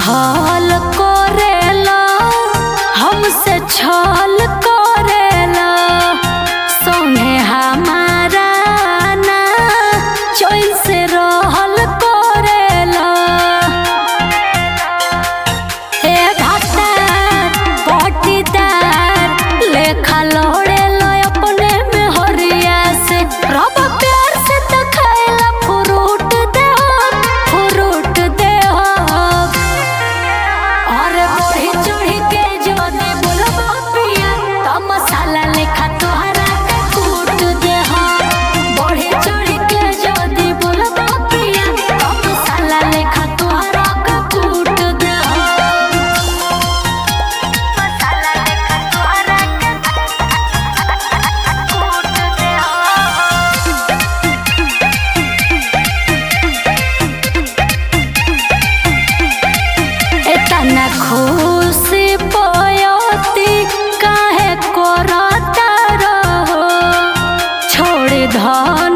छल करेला हमसे छल करेला संगे हमारा ना चैन से रहल करेला ए घाटार पटीदार लेखा लौड़े लो अपने में हरिया से रब प्यार से तो खाएला फ्रूट दे फ्रूट दे अरे बढ़ी चढ़ी के जो दे बोलबा पिया तो मसाला लेखा तोहरा के कूट दे बढ़ी चढ़ी के जो दे बोलबा पिया तो मसाला लेखा तोहरा के कूट दे मसाला लेखा तोहरा के कूट दे एतना खुशी पयती काहे करता रहो छोड़ धर